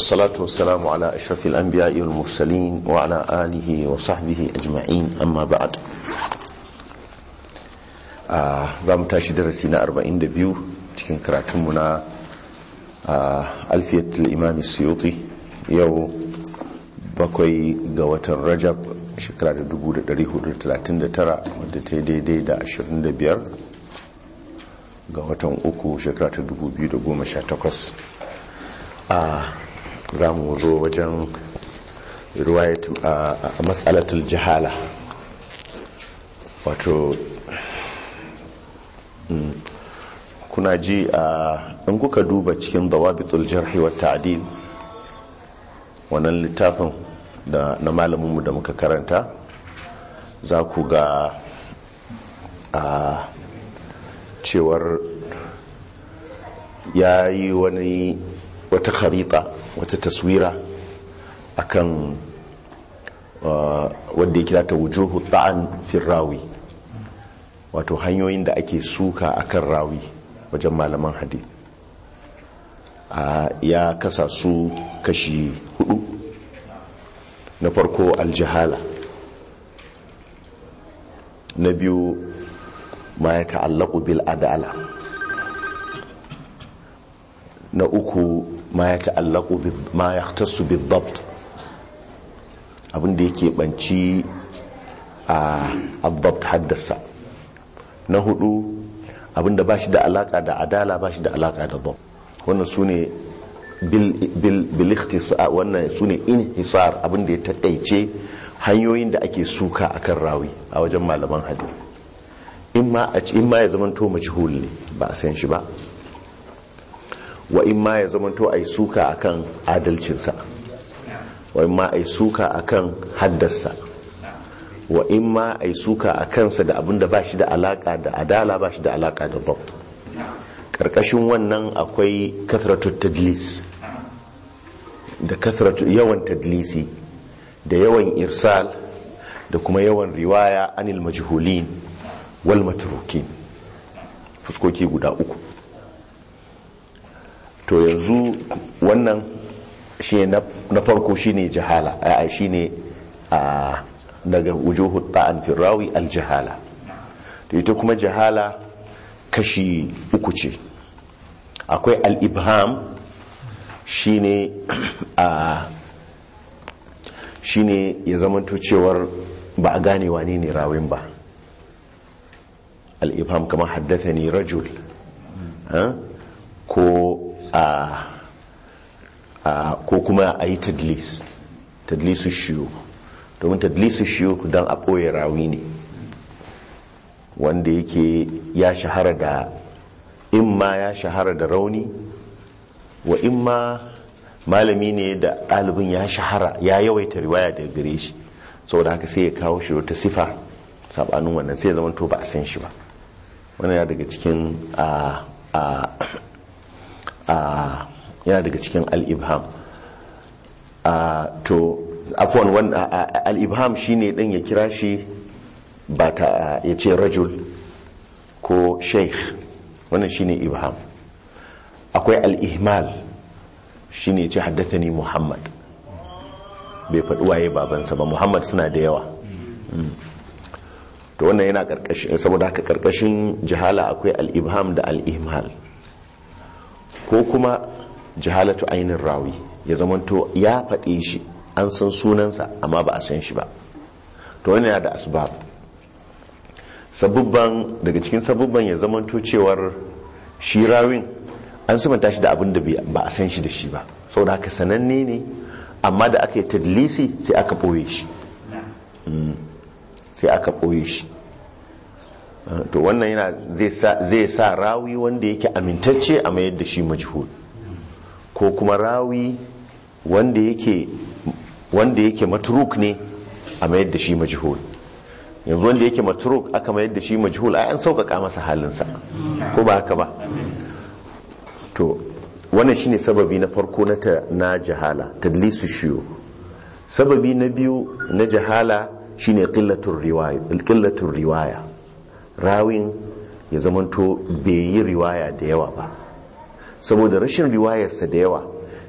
والصلاة والسلام على أشرف الأنبياء والمرسلين وعلى آله وصحبه أجمعين أما بعد za mu tashi darasi na 42 cikin karatunmu na alfiyatul imam suyuti yau bakwai ga watan rajab shekara da 1439 wadda ta yi daidai da 25 ga watan uku shekara ta 2018 a za mu zo wajen riwayat a matsalatul jihala wato kuna ji a in kuka duba cikin dawabitul jarhi wa ta'dil wannan littafin da na malaminmu da muka karanta za ku ga a cewar ya yi wani wata kharita wata taswira akan wadda ya kira ta wujuhu ta'an firrawi wato hanyoyin da ake suka akan rawi wajen malaman hadith ya kasa su kashi hudu na farko aljihala na biyu ma ya ta'allaku bil adala na uku ma ya ta'allaku ma ya tasu bil zabt abinda yake banci a abdabt haddasa na hudu abinda ba shi da alaka da adala ba shi da alaka da dhab wannan su ne wannan su ne inhisar abinda ya taƙaice hanyoyin da ake suka akan rawi a wajen malaman hadi in ma ya zamanto majhul ne ba a san shi ba wa in ma ya zamanto a yi suka akan adalcinsa wa in ma a yi suka akan haddasa wa in ma a yi suka a kansa da abinda ba shi da alaka da adala ba shi da alaka da zabt ƙarƙashin wannan akwai kathratu tadlis da kathratu yawan tadlisi da yawan irsal da kuma yawan riwaya anil majhulin wal matrukin fuskoki guda uku to yanzu wannan shi na farko shine jahala a shine a daga wujuhu ta'an firrawi aljihala to ita kuma jahala kashi uku ce akwai al-ibham shine a shine ya zamanto cewar ba a gane wane ne rawin ba al-ibham kamar haddathani rajul ko a ko kuma a yi tadlis tadlisu shiyu domin tadlisu shiyuk don a ɓoye rawi ne wanda yake ya shahara da imma ya shahara da rauni wa imma malami ne da ɗalibin ya shahara ya yawaita riwaya daga gare shi saboda haka sai ya kawo shi wata sifa sabanin wannan sai zama to ba a san shi ba wannan ya daga cikin a a a yana daga cikin al-ibham to afwan wanda al-ibham shine dan ya kira shi ba ta ya ce rajul ko sheikh wannan shine ibham akwai al-ihmal shine ya ce haddathani muhammad bai faɗi waye babansa ba muhammad suna da yawa to wannan yana karkashin saboda haka karkashin jihala akwai al-ibham da al-ihmal ko kuma jihalatu ainin rawi ya zamanto ya faɗe shi an san sunansa amma ba a san shi ba to wani yana da asbab sabubban daga cikin sabubban ya zamanto cewar shi rawin an sumanta shi da abin da ba a san shi da shi ba saboda haka sananne ne amma da aka yi tadlisi sai aka ɓoye shi sai aka ɓoye shi to wannan yana zai sa rawi wanda yake amintacce a mayar da shi majhul ko kuma rawi wanda yake wanda yake matruk ne a mayar da shi majhul yanzu wanda yake matruk aka mayar da shi majhul ai an sauƙaƙa masa halinsa ko ba haka ba to wannan shine sababi na farko na ta na jahala tadlisu shiyu sababi na biyu na jahala shine qillatur riwaya qillatur riwaya rawin ya zamanto bai yi riwaya da yawa ba saboda rashin riwayarsa da yawa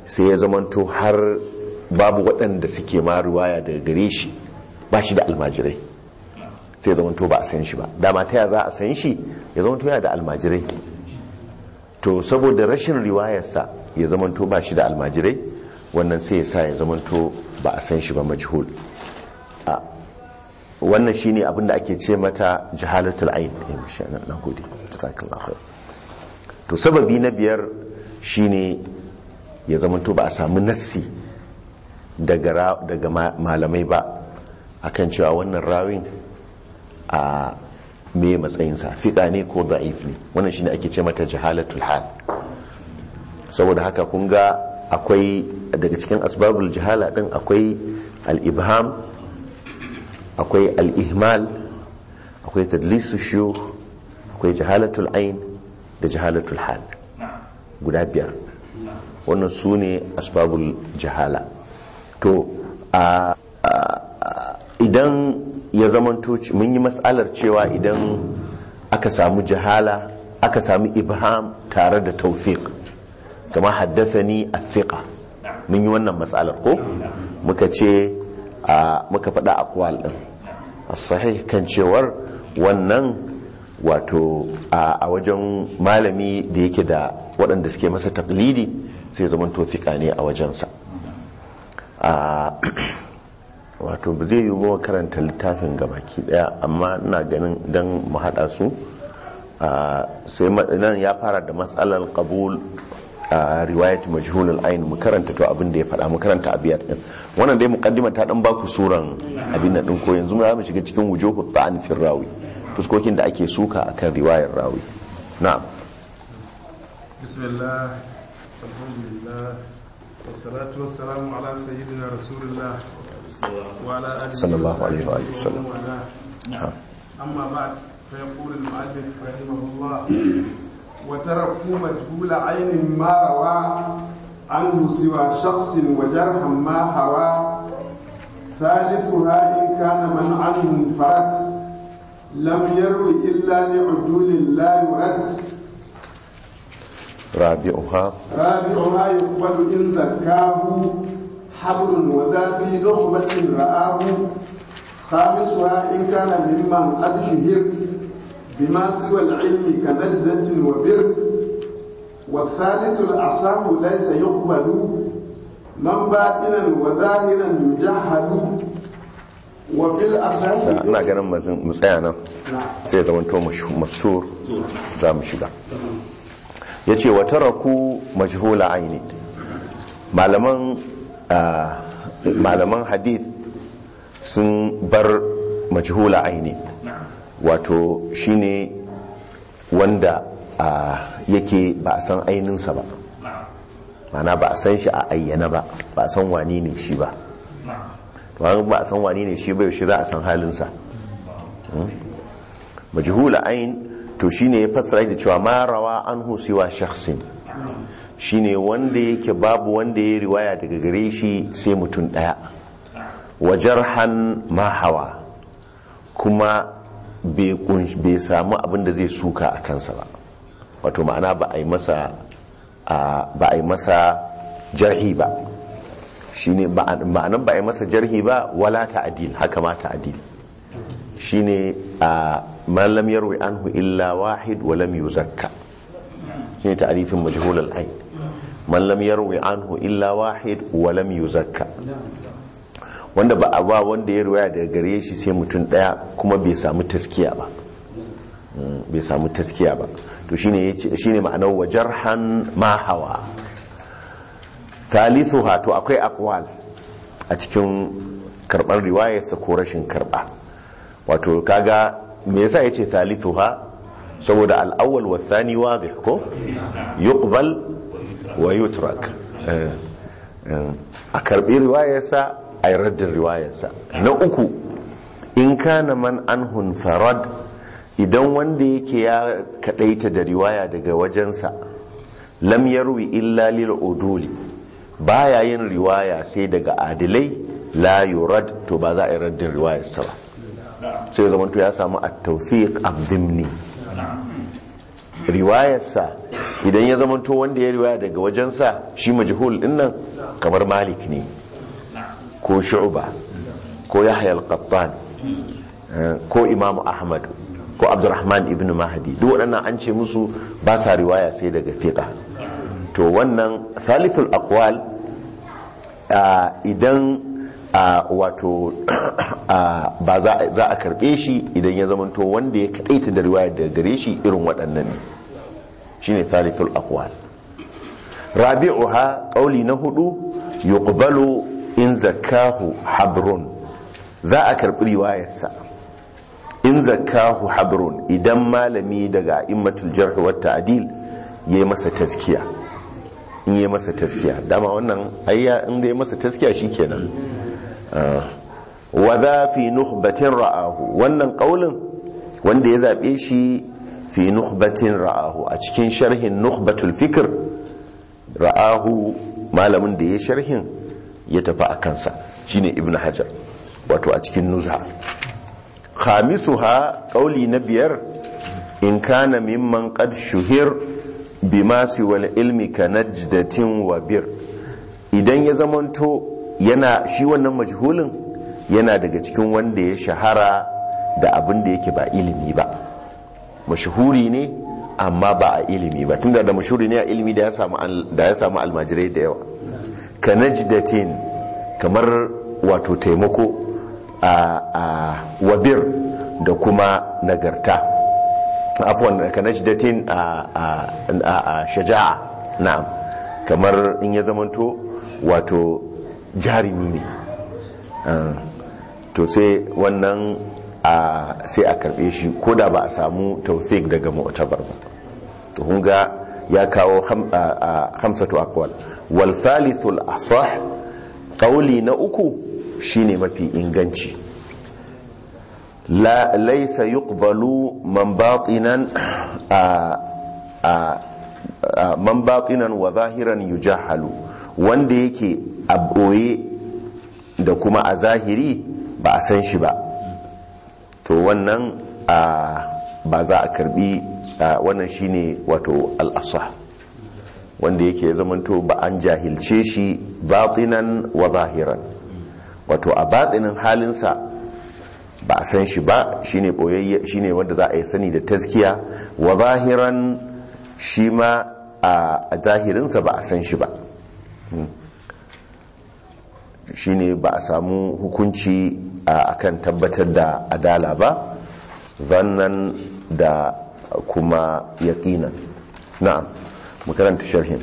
sai ya zamanto har babu waɗanda suke ma riwaya daga gare shi ba shi da almajirai sai ya zamanto ba a san shi ba dama ta ya za a san shi ya zamanto yana da almajirai to saboda rashin riwayarsa ya zamanto ba shi da almajirai wannan sai ya sa ya zamanto ba a san shi ba majhul a wannan shine abin da ake ce mata jahalatul ain eh masha Allah na gode jazakallahu khair to sababi na biyar shine ya zamanto ba a samu nassi daga daga malamai ba akan cewa wannan rawin a me matsayinsa fiƙa ne ko da'if ne wannan shine ake ce mata jahalatul hal saboda haka kun ga akwai daga cikin asbabul jahala din akwai al-ibham akwai al-ihmal akwai tadlisu shuyukh akwai jahalatul ain da jahalatul hal guda biyar wannan su ne asbabul jahala to a idan ya zamanto mun yi matsalar cewa idan aka samu jahala aka samu ibham tare da taufiq kama haddathani athiqa mun yi wannan matsalar ko muka ce muka faɗa aqwal din as-sahih kan cewar wannan wato a wajen malami da yake da waɗanda suke masa taklidi sai zaman tofika ne a wajensa wato ba zai yi ba karanta littafin gabaki daya amma ina ganin don mu haɗa su sai nan ya fara da matsalar kabul a riwayat majhulul ain mu karanta to abin da ya faɗa mu karanta abiyat din wannan dai muqaddima ta dan baku suran abin nan din ko yanzu mu shiga cikin wujuhu ta'an fi rawi fuskokin da ake suka akan riwayar rawi na'am bismillah alhamdulillah wassalatu wassalamu ala sayyidina rasulillah wa ala alihi sallallahu alaihi wa alihi wasallam amma ba'd فيقول المؤلف رحمه الله وتركوا مجهول عين ما روى عنه سوى شخص وجرحا ما هوى ثالثها إن كان من عنه انفرد لم يروي إلا لعدول لا يرد رابعها رابعها يقبل إن ذكاه حبل وذا في لخبة رآه خامسها إن كان ممن قد شهر بما سوى العلم كنجدة وبر والثالث الأصح ليس يقبل من باطنا وظاهرا يجحد وفي الأصح ina ganin mu tsaya nan sai zama to mastur za mu shiga ya ce wata raku majhula aini malaman malaman hadith sun bar majhula aini wato shine wanda yake ba a san aininsa ba mana ba a san shi a ayyana ba ba a san wani ne shi ba to ba a san wani ne shi ba yaushe za a san halinsa majhula ain to shine ya fassara da cewa ma rawa anhu siwa shakhsin shine wanda yake babu wanda ya riwaya daga gare shi sai mutum daya wa jarhan ma hawa kuma bai samu abin da zai suka a kansa ba wato ma'ana ba a yi masa ba a yi masa jarhi ba shine ma'anan ba a yi masa jarhi ba wala ta'dil haka ma ta'dil shine a man lam yarwi anhu illa wahid wa lam yuzakka shine ta'rifin majhul al-ain man lam yarwi anhu illa wahid wa lam yuzakka wanda ba a ba wanda ya riwaya daga gare shi sai mutum daya kuma bai samu taskiya ba bai samu taskiya ba to shine shine ma'anar wajarhan ma hawa thalithuha to akwai aqwal a cikin karbar riwayarsa ko rashin karba wato kaga me yasa yace thalithuha saboda al-awwal wa thani wadih ko yuqbal wa yutrak a karbi riwayarsa a yi raddin riwayarsa na uku in kana man anhun farad idan wanda yake ya kadaita da riwaya daga wajensa lam yarwi illa lil uduli baya yin riwaya sai daga adilai la yurad to ba za a yi raddin riwayarsa ba sai zaman to ya samu at-tawfiq ad-dimni riwayarsa idan ya zamanto wanda ya riwaya daga wajensa shi majhul din nan kamar malik ne ko shu'ba ko yahya al-qattan eh, ko imamu ahmad ko abdurrahman ibn mahdi duk waɗannan an ce musu ba sa riwaya sai daga fiqa to wannan thalithul aqwal ah, idan ah, wato ah, ba za a- za a karbe shi idan ya zamanto wanda ya kadaita da riwaya daga gare shi irin waɗannan ne shine thalithul aqwal rabi'uha qawli na hudu yuqbalu in zakahu habrun za a karbi riwayarsa in zakahu habrun idan malami daga immatul jarh wa ta'dil yayi masa tazkiya in yayi masa tazkiya dama wannan ayya in da yayi masa tazkiya shikenan Ah. wa za fi nukhbatin ra'ahu wannan qaulin wanda ya zabe shi fi nukhbatin ra'ahu a cikin sharhin nukhbatul fikr ra'ahu malamin da ya sharhin ya tafi a kansa shine ibn hajar wato a cikin nuzha khamisuha qauli na biyar in kana mimman qad shuhir bima siwal ilmi ka najdatin wa bir idan ya zamanto yana shi wannan majhulin yana daga cikin wanda ya shahara da abin da yake ba ilimi ba mashahuri ne amma ba a ilimi ba tunda da mashahuri ne a ilimi da ya samu al- da ya samu almajirai da yawa ka najdatin kamar wato taimako a a wabir da kuma nagarta afwan ka najdatin a a a, a shaja'a na'am kamar in ya zamanto wato jarimi ne Ah, to sai wannan a sai a karbe shi ko da ba a samu taufik daga mu'tabar ba to kun ga ya kawo ham- a- a- hamsatu aqwal wal thalithul asah qawli na uku shine mafi inganci la laysa yuqbalu man batinan a a a- man batinan wa zahiran yujahalu wanda yake a boye da kuma a zahiri ba a san shi ba to wannan a ba za a karbi a, wannan shine wato al'asa wanda yake zamanto ba an jahilce shi batinan wa zahiran wato a batinin halinsa ba a san shi ba shine boyayye shine wanda za a yi sani da taskiya wa zahiran shi ma a a zahirinsa ba a san shi ba shine ba a samu hukunci a kan tabbatar da adala ba zannan da kuma yaqinan na'am mu karanta sharhin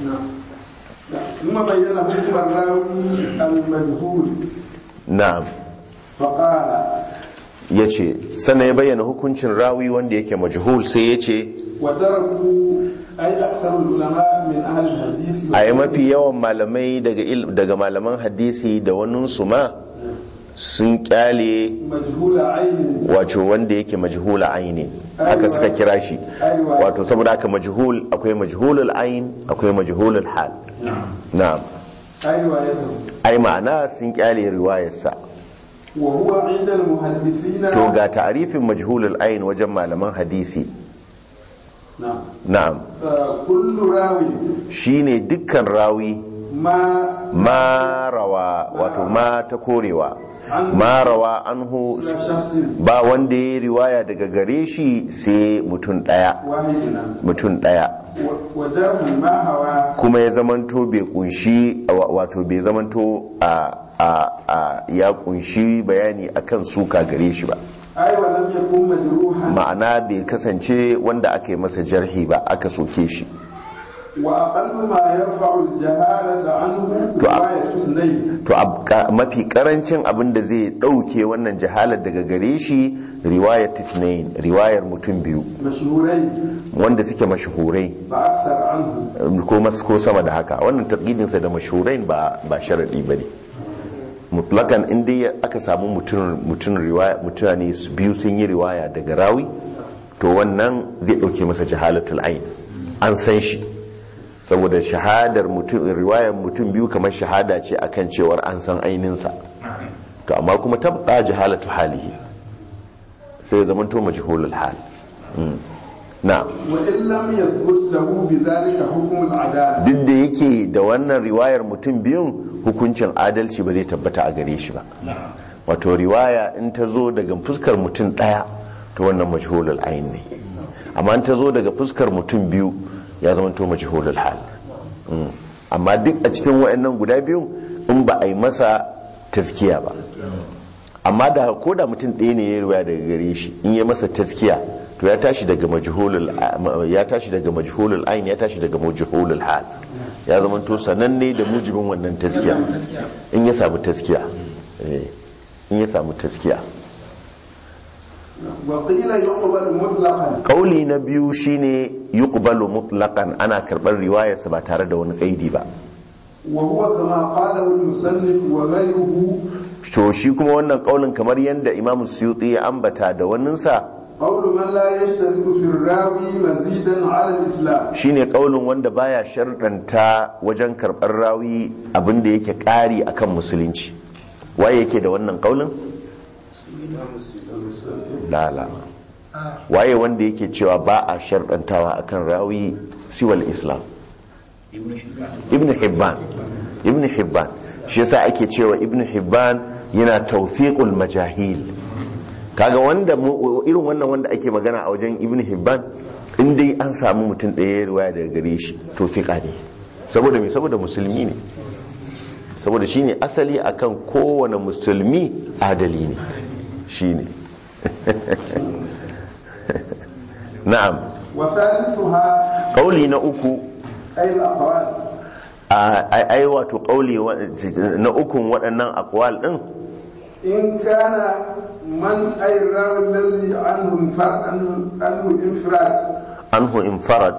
ثم بين حكم الراوي المجهول na'am فقال yace sannan ya bayyana hukuncin rawi wanda yake majhul sai yace وتركوا أي أكثر العلماء من أهل الحديث a yi mafi yawan malamai daga il- daga malaman hadisi da waninsu ma sun kyale مجهول عين wato wanda yake majhula aini haka suka kira shi wato saboda haka majhul akwai majhulul ain akwai majhulul hal na'am أي روايته ai ma'ana sun kyale riwayarsa وهو عند المحدثين to ga ta'arifin majhulul ain wajen malaman hadisi نعم na'am آه، كل راوي shine dukkan rawi ما ma rawa wato ma ta korewa ma rawa anhu شخص ba wanda ya riwaya daga gare shi sai mutum daya واحد mutum daya و- وجرح ما هوى kuma ya zamanto bai kunshi wa- wato bai zamanto a a a ya kunshi bayani akan suka gare shi ba أي ولم يكن مجروحا ma'ana bai kasance wanda aka yi masa jarhi ba aka soke shi وأقل ما يرفع الجهالة عنه تو- رواية اثنين to ab- ka- mafi karancin abin da zai dauke wannan jahalar daga gare shi riwayar tifnain riwayar mutum biyu مشهورين wanda suke mashahurai فأكثر عنه ko mas ko sama da haka wannan taqidinsa da mashhurain ba ba sharadi bane mutlakan inda ya- aka samu mutum mutum riwaya mutane su biyu sun yi riwaya daga rawi to wannan zai dauke masa jahalatul ain an san shi saboda shahadar mutum riwayar mutum biyu kamar shahada ce akan cewar an san aininsa to amma kuma tabqa jahalatu halihi sai ya zamanto majhulul hal Mm. na وإن لم يثبت له بذلك حكم العدالة duk da yake da wannan riwayar mutum biyun hukuncin adalci ba zai tabbata a gare shi ba wato riwaya in ta zo daga fuskar mutum ɗaya to wannan majhulul ayin ne amma in ta zo daga fuskar mutum biyu ya zama to majhulul hal Mm. amma duk a cikin wayannan guda biyun in ba a yi masa taskiya ba amma da ko da mutum ɗaya ne ya riwaya daga gare shi in ya masa taskiya to ya tashi daga majhulul ya tashi daga majhulul ayin ya tashi daga majhulul hal ya zama to sananne da mujibin wannan taskiya in ya samu taskiya eh, in ya samu taskiya وقيل يقبل مطلقا kauli na biyu shine yuqbalu mutlaqan ana karɓar riwayarsa ba tare da wani kaidi ba وهو كما قاله المصنف وغيره to shi kuma wannan kaulin kamar yadda imamu suyuti ya ambata da waninsa قول من لا يشترك في الراوي مزيدا على الإسلام shine kaulin wanda baya sharɗanta wajen karɓar rawi abinda yake ƙari akan musulunci waye yake da wannan kaulin lala waye wanda yake cewa ba a sharɗantawa akan rawi siwal islam ibn hibban ibn hibban shi yasa ake cewa ibn hibban yana tawfiqul majahil kaga wanda mu- irin wannan wanda ake magana a wajen ibn hibban in dai an samu mutum ɗaya ya riwaya daga gare shi to fiqa ne saboda me saboda musulmi ne saboda shine asali akan kowane musulmi adali ne shine na'am وثالثها kauli na uku أي الأقوال a ai wato kauli wa- na ukun waɗannan akwal ɗin إن كان من أي الراوي الذي عنه انفراد عنه عنه انفراد anhu infarad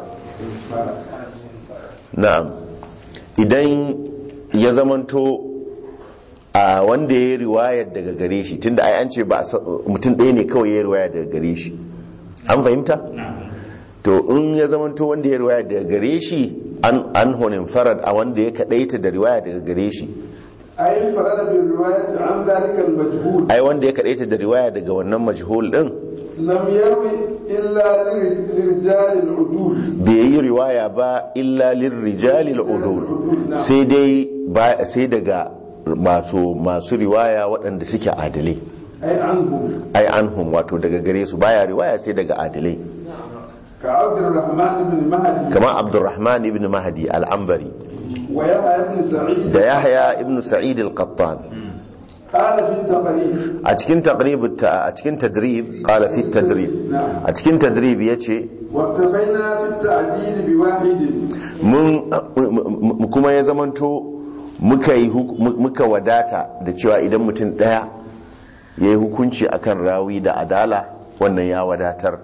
na'am idan ya zamanto a wanda ya yi riwayar daga gare shi tunda ai an ce ba a sa- mutum ɗaya ne kawai ya yi riwaya daga gare shi an fahimta to in ya zamanto wanda ya yi riwaya daga gare shi an anhu infarad a wanda ya kaɗaita da riwaya daga gare shi أي انفرد بالرواية عن ذلك المجهول ai wanda ya kaɗaita da riwaya daga wannan majhul ɗin لم يروي إلا لر- لرجال العدول bai yi riwaya ba illa lirrijali udul sai dai ba sai daga masu masu riwaya waɗanda suke adalai أي عنهم ai anhum wato daga gare su baya riwaya sai daga adalai كعبد الرحمن بن مهدي kamar abdurrahman ibn mahdi al-ambari ويحيى بن سعيد da yahya ibn sa'id al-qattan قال في التقريب a cikin taqrib a cikin tadrib qala fi tadrib a cikin tadrib yace واكتفينا بالتعديل بواحد mun m- kuma ya zamanto muka yi huk- muka wadata da cewa idan mutum daya ya yi hukunci akan rawi da adala wannan ya wadatar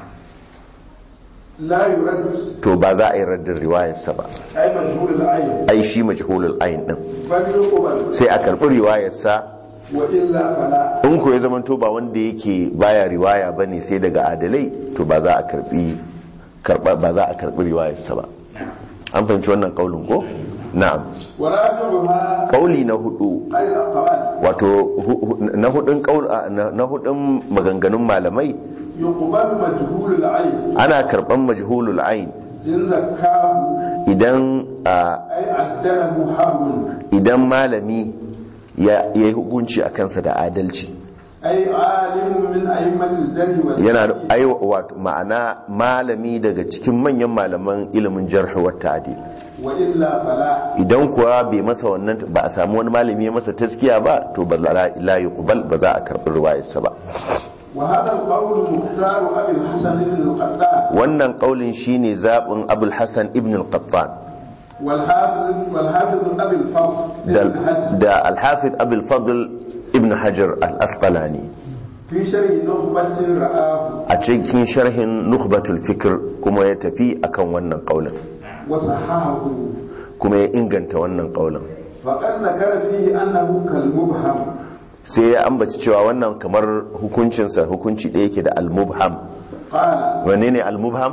لا يرد to ba za a yi raddin riwayarsa ba أي مجهول العين ai shi majhulul ayin din فليقبل sai a karbi riwayarsa وإلا فلا in ko ya zamanto ba wanda yake baya riwaya bane sai daga adalai to ba za a karbi karba ba za a karbi riwayarsa ba an fahimci wannan kaulin ko na'am ورابعها kauli na hudu أي الأقوال wato hu- hu- na hudun kaul a- na na hudun maganganun malamai يقبل مجهول العين ana karban majhulul ain إن ذكاه idan a, أي عدله حول idan malami ya ya yi hukunci a kansa da adalci أي عالم من أئمة الجرح yana والتعديل ai wato ma'ana malami daga cikin manyan malaman ilimin jarh wa ta'dil وإلا فلا idan kuwa bai masa wannan ba a samu wani malami ya masa taskiya ba to ba za la yuqbal ba za a karbi riwayarsa ba وهذا القول مختار أبي الحسن بن القطان wannan kaulin shine zabin abul hasan ibn al-qattan والحافظ والحافظ أبي الفضل da, بن حجر da al-hafiz abul fadl ibn hajar al-asqalani في شرح نخبة رآه a cikin sharhin nukhbatul fikr kuma ya tafi akan wannan kaulin وصححه kuma ya inganta wannan kaulin فقد ذكر فيه أنه كالمبهم sai ya ambaci cewa wannan kamar hukuncinsa hukunci ɗaya yake da al-mubham قال wanne ne al-mubham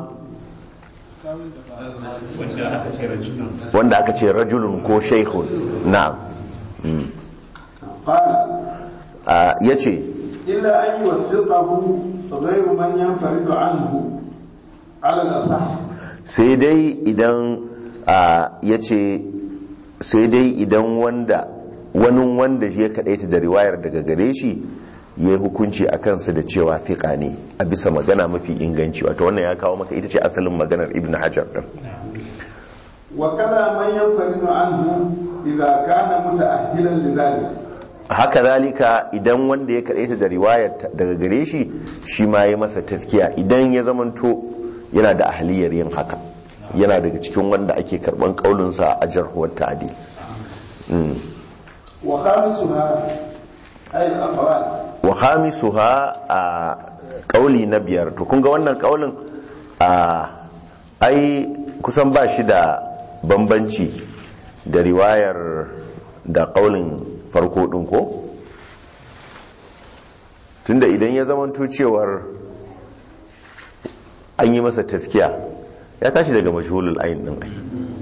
wanda aka ce rajulun wanda aka ce rajulun ko shaykhun na'am قال ya ce إلا أن يوثقه غير من ينفرد عنه على الأصح sai dai idan ya ce sai dai idan wanda wani wanda ya kaɗaita da riwayar daga gare shi ya yi hukunci a kansa da cewa fiƙa ne a bisa magana mafi inganci wato wannan ya kawo maka ita ce asalin maganar ibn hajar ɗin وكذا من ينفرد عنه إذا كان متأهلا لذلك haka zalika idan wanda ya kaɗaita da riwayar daga gare shi shi ma ya masa taskiya idan ya zamanto yana da ahliyar yin haka yana daga cikin wanda ake karɓan ƙaulinsa a jarhuwar ta'adil وخامسها أي الأفراد wa khamisuha a kauli na biyar to kun ga wannan kaulin a ai kusan ba shi da bambanci da riwayar da kaulin farko din ko tunda idan ya zamanto cewar an yi masa taskiya ya tashi daga mashhulul ayin din ai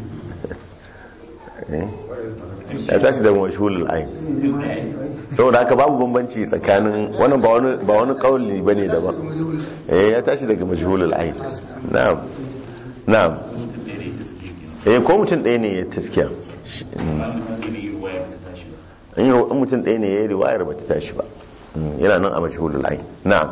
Eh? ya tashi daga mashhulul ayin saboda haka babu bambanci tsakanin wannan ba wani ba wani kauli bane daban eh ya tashi daga majhulul ayn na'am na'am eh ko mutum ɗaya ne ya taskiya in yi mutum ɗaya ne ya yi riwayar ba ta tashi ba Mm, yana nan a majhulul ayn na'am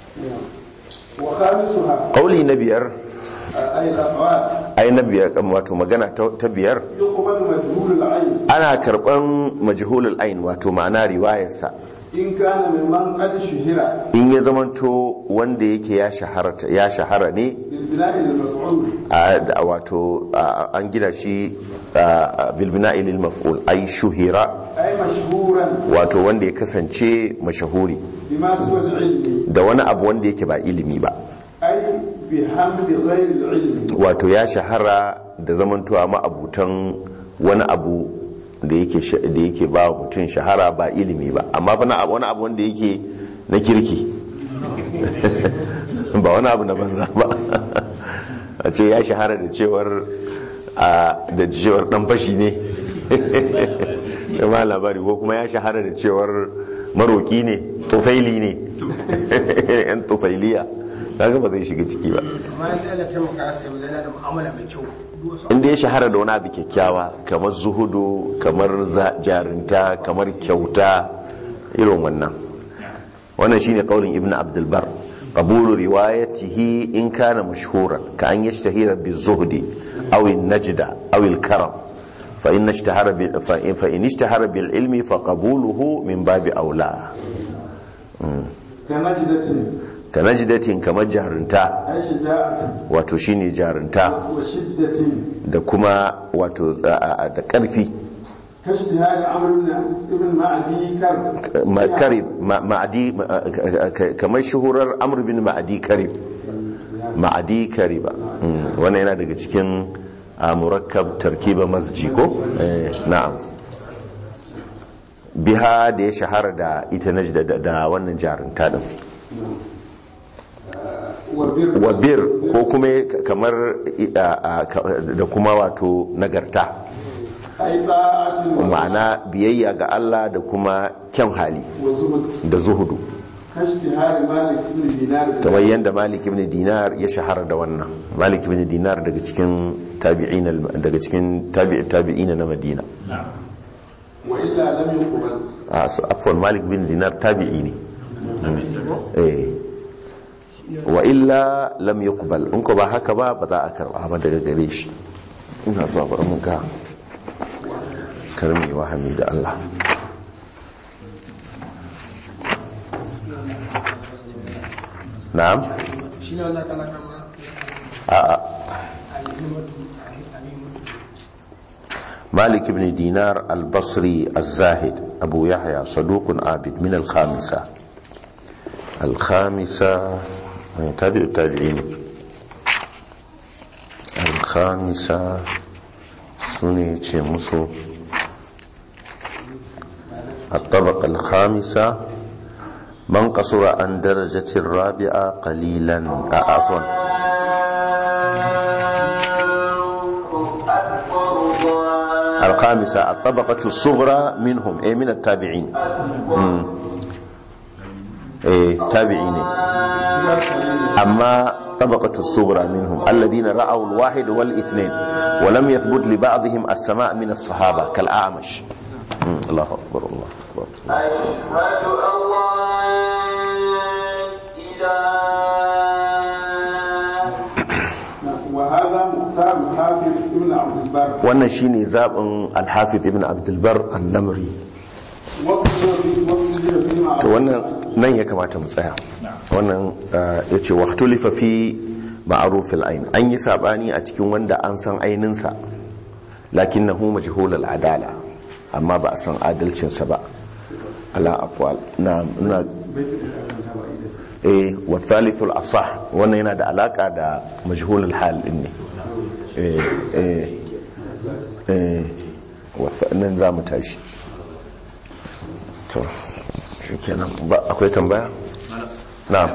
وخامسها kauli na biyar أي الأفراد ai na biyar wato magana ta ta biyar يقبل مجهول العين ana karban majhulul ayn wato ma'ana riwayarsa إن كان ممن قد شهر in ya zamanto wanda yake ya shahara ya shahara ne بالبناء للمفعول a da- wato a- an gina shi a- a bilbina ilil maf'ul ai shuhira أي مشهورا wato wanda ya kasance mashahuri بما سوى العلم da wani abu wanda yake ba ilimi ba أي بحمد غير العلم wato ya shahara da zamantowa ma'abutan wani abu da yake sha- da yake ba mutum shahara ba ilimi ba amma fa na abu- wani abu wanda yake na kirki ba wani abu na banza ba a ce ya shahara da cewar a da cewar dan fashi ne ma labari ko kuma ya shahara da cewar maroki ne tufaili ne yan tufailiya kaga ba zai shiga ciki ba amma yanzu Allah taimaka sai mu zana da mu'amala mai kyau duk wasu inda ya shahara da wani abu kyakkyawa kamar zuhudu kamar za- jarinta kamar kyauta irin wannan wannan shine kaulin ibn abdulbar qabulu riwayatihi in kana mashhuran ka an yashtahira bizuhdi aw an-najda aw al-karam fa in ishtahara bi fa in fa in ishtahara bil ilmi fa qabuluhu min babi aula كنجدة ka najdatin kamar jarinta أي شجاعة wato shine jarinta وشدة da kuma wato a- a- da karfi كاجتهاد عمرو بن ابن معدي كرب Ma- karib ma- ma'adi ma- ka- ka- kamar shuhurar amr bin ma'adi karib ma'adi kariba Mm, wannan yana daga cikin a murakkab tarkiba masji ko Eh, na'am biha da ya shahara da ita najda da- da wannan jarinta din وبر wa bir ko kuma kamar a- a- ka- da kuma wato nagarta أي طاعة ma'ana biyayya ga Allah da kuma kyan hali وزهد da zuhudu كاجتهاد مالك بن دينار kamar yadda malik ibn dinar ya shahara da wannan malik ibn dinar daga cikin tabi'in daga cikin tabi'i tabi'ina na madina وإلا لم يقبل a su afwan malik ibn dinar tabi'i ne eh wa illa lam yuqbal in ko ba haka ba ba za a karba ba daga gare shi ina zuwa bari mun ga karmi wa hamida Allah na'am shi ne wanda kana kama a'a alimatu alimatu مالك بن دينار البصري الزاهد أبو يحيى صدوق عابد من الخامسة الخامسة تابع التابعين الخامسة سنة مصر الطبقة الخامسة من قصر عن درجة الرابعة قليلا آه، عفوا الخامسة الطبقة الصغرى منهم أي من التابعين مم. أي تابعين أما طبقة الصغرى منهم الذين رأوا الواحد والاثنين ولم يثبت لبعضهم السماع من الصحابة كالأعمش مم. الله أكبر الله أكبر أشهد أن لا إله وهذا مختار الحافظ ابن عبد البر wannan shine zaɓin alhafiz ibn abdulbar annamri واختلف فيما to wannan nan ya kamata mu tsaya wannan ya ce waktulifa fi ma'arufil ain an yi sabani a cikin wanda an san aininsa lakin na hu majhulul adala amma ba a san adalcinsa ba ala aqwal na na eh wa thalithul asah wannan yana da alaka da majhulul hal din ne eh eh eh wa nan za mu tashi to shikenan ba akwai tambaya na'am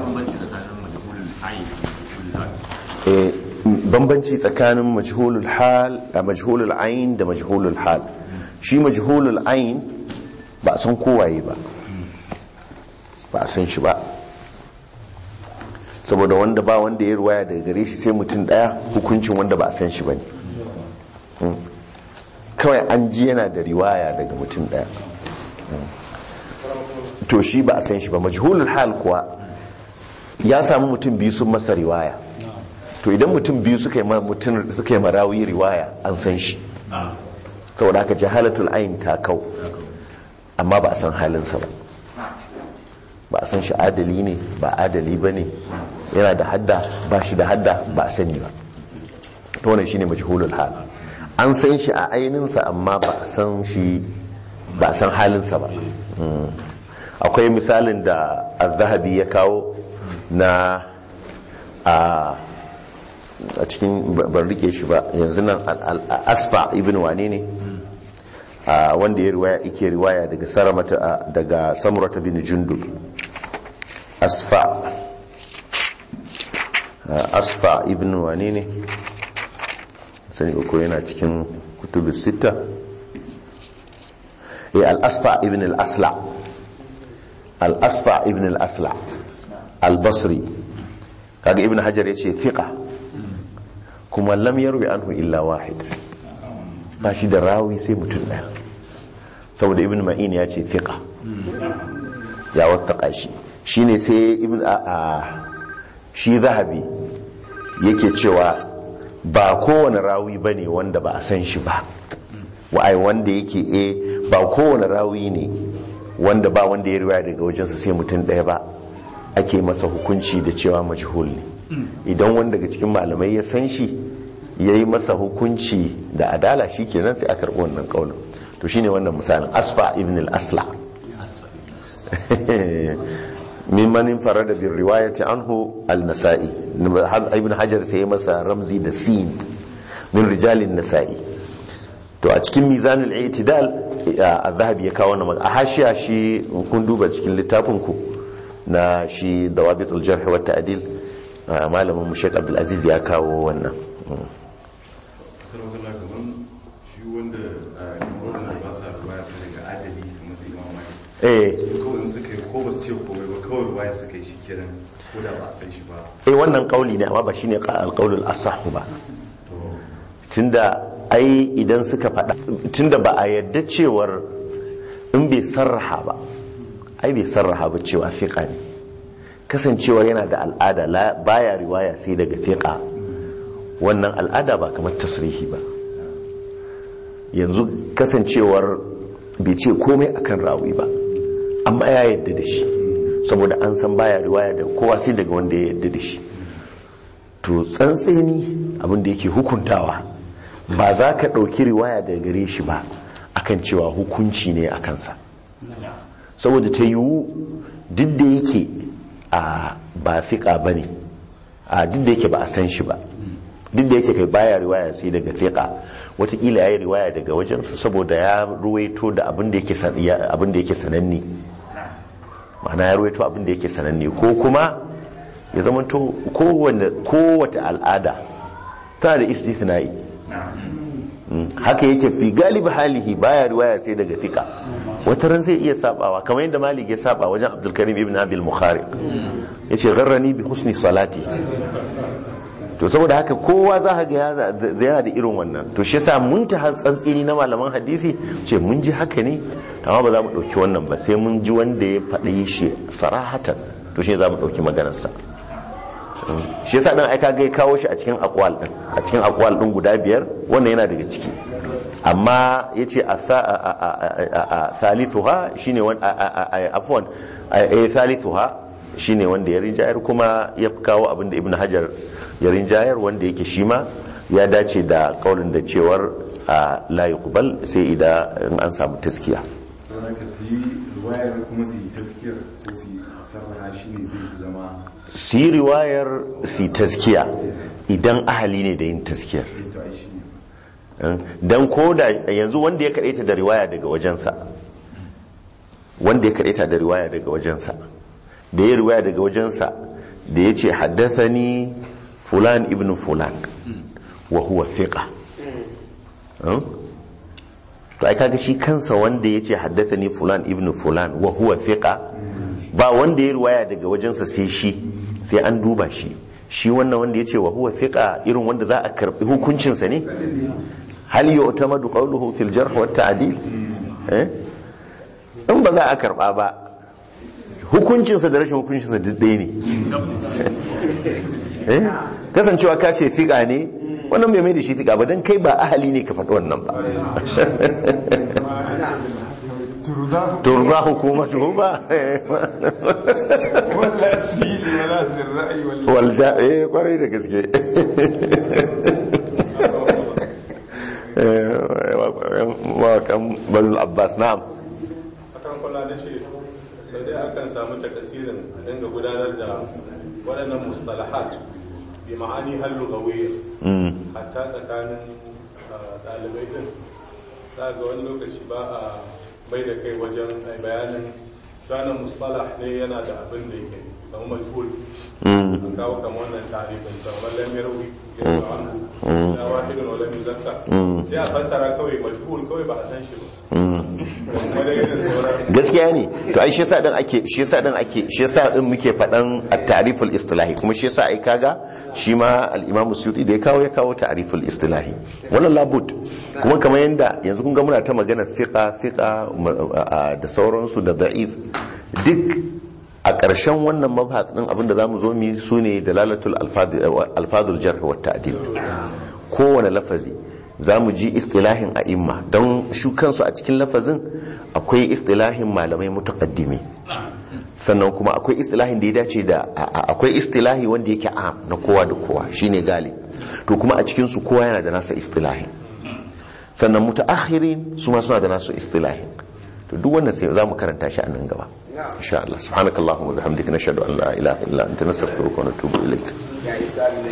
eh bambanci tsakanin majhulul hal da majhulul ain da majhulul hal shi majhulul ain ba a san kowaye ba ba a san shi ba saboda wanda ba wanda ya ruwaya daga gare shi sai mutum daya hukuncin wanda ba a san shi ba ne kawai an ji yana da riwaya daga mutum daya to shi ba a san shi ba majhulul hal kuwa ya samu mutum biyu sun masa riwaya to idan mutum biyu suka yi mutum suka yi marawi riwaya an san shi saboda haka jahalatul ayin ta kau amma ba a san halinsa ba ba a san shi adali ne ba adali ba ne yana da hadda ba shi da hadda ba a sani ba to wannan shine majhulul hal an san shi a ainihinsa amma ba a san shi ba a san halinsa ba akwai misalin da az-zahabi ya kawo na a a cikin ban rike shi ba yanzu nan asfa ibn wane ne wanda ya riwaya ike riwaya daga saramata daga samurata bin jundul asfa asfa ibn wane ne sani uku yana cikin kutubus sita eh al-asfa ibn al-asla al-asfa ibn al-asla al-basri kaga ibn hajar yace thiqa kuma lam yarwi anhu illa wahid ba shi da rawi sai mutum daya saboda ibn ma'in ya ce thiqa ya wattaka shi shine sai ibn a shi zahabi yake cewa ba kowane rawi bane wanda ba a san shi ba wa'ai wanda yake e ba kowane rawi ne wanda ba wanda ya riwaya daga wajensa sai mutum daya ba ake masa hukunci da cewa majhul ne idan wanda daga cikin malamai ya san shi ya yi masa hukunci da adala shi kenan sai a karɓi wannan ƙaunin to shine wannan misalin asfa ibn al-asla mimman farada bin riwayati anhu al-nasa'i ibn hajar sai ya masa ramzi da sin min rijalin nasa'i to a cikin mizanul i'tidal az-zahabi ya kawo wannan a hashiya shi kun duba cikin littafin ku na shi dawabitul jarh wa ta'dil malamin mu Sheikh Abdul Aziz ya kawo wannan eh kawai suka yi ko ba su ce komai ba kawai ruwaya suka yi shi kiran ko da ba a san shi ba eh wannan kauli ne amma ba shine alqaulul asah ba tunda ai idan suka faɗa tunda ba a yadda cewar in bai sarraha ba ai bai sarraha ba cewa fiqa ne kasancewar yana da al'ada baya riwaya sai daga fiqa wannan al'ada ba kamar tasrihi ba yanzu kasancewar bai ce komai akan rawi ba amma ya yadda da shi saboda an san baya riwaya da kowa sai daga wanda ya yadda da shi to tsantseni abinda yake hukuntawa ba za ka ɗauki riwaya daga gare shi ba akan cewa hukunci ne a kansa saboda ta yiwu duk da yake a ba fiƙa ba ne a duk da yake ba a san shi ba duk da yake kai baya riwaya sai daga fiƙa watakila ya yi riwaya daga wajensa saboda ya ruwaito da abin da yake sananne ma'ana ya ruwaito abin da yake sananne ko kuma ya zamanto kowace al'ada tana da istithnai haka yake fi galibi halihi baya riwaya sai daga fika wata ran zai iya sabawa kamar yadda malik ya saba wajen abdulkarim ibn abil mukhari ya ce gharrani bi husni salati to saboda haka kowa za ka ga ya- yana da irin wannan to shi yasa mun ta tsantsini na malaman hadisi ce mun ji haka ne amma ba za mu ɗauki wannan ba sai mun ji wanda ya faɗi shi sarahatan to shi za mu ɗauki maganarsa shi yasa dan aika ga ya kawo shi a cikin akwal din a cikin akwal din guda biyar wannan yana daga ciki amma yace a tha- a- a- a- a- a- thalithuha shine wan a- a- a- afwan a- a- thalithuha shine wanda ya rinjayar kuma ya kawo abin da ibnu hajar ya rinjayar wanda yake shi ma ya dace da kaulin da cewar a la yuqbal sai idan in an samu taskiya don haka su yi ruwayar kuma su yi taskiyar ko su yi sarraha shi ne zai fi zama su yi riwayar su yi taskiya idan ahali ne da yin taskiyar to ai shi ne don ko da yanzu wanda ya kaɗaita da riwaya daga wajensa wanda ya kaɗaita da riwaya daga wajensa da ya riwaya daga wajensa da ya ce haddathani fulan ibn fulan wa huwa fiqa Hmm? to ai kaga shi kansa wanda ya ce haddathani fulan ibn fulan wa huwa fiqa ba wanda ya riwaya daga wajensa sai shi sai an duba shi shi wannan wanda ya ce wa huwa fiqa irin wanda za a karbi hukuncinsa ne hal yu'tamadu qawluhu fil jarh wa ta'dil eh in ba za a karba ba hukuncinsa da rashin hukuncinsa duk ɗaya ne eh kasancewa ka ce fiqa ne wannan bai mai da shi fiqa ba dan kai ba ahali ne ka faɗi wannan ba turba hukumatu ba ولا سيل ولا ذي الرأي ولا walja eh kwarai da gaske mawakan bazul abbas na'am akan kula da shi sai dai akan samu takasirin a dinga gudanar da waɗannan mustalahat bi ma'ani hal lugawiyya hatta tsakanin ah, ɗalibai din za ga wani lokaci ba a bai da kai wajen ai bayanin shanan mustalah ne yana da abin da yake kamar majhul an kawo kamar wannan tarifin kamar lam yarwi ya anhu ya wahidun wa lam yuzakka sai a fassara kawai majhul kawai ba a san shi ba kuma da irin sauran gaskiya ne to ai shi yasa din ake shi yasa din ake shi yasa din muke fadan at-ta'riful istilahi kuma shi yasa ai kaga shi ma al-Imam Suyuti da ya kawo ya kawo ta'riful istilahi wannan labud kuma kamar yanda yanzu kun ga muna ta magana fiqa fiqa ma- a- da sauransu da da'if duk a ƙarshen wannan mabhath din abinda zamu zo mu su ne dalalatul alfadul jarh wa ta'dil kowane lafazi za mu ji istilahin a imma don shu kansu a cikin lafazin akwai istilahin malamai mutaqaddimi sannan kuma akwai istilahin da ya dace da a- a- akwai istilahi wanda yake am na kowa da kowa shine galib to kuma a cikin su kowa yana da nasa istilahin sannan mutaakhirin su ma suna da nasu istilahin to duk wannan sai za mu karanta shi a nan gaba insha Allah subhanakallahumma wa bihamdika nashhadu an la ilaha illa anta nastaghfiruka wa natubu ilaik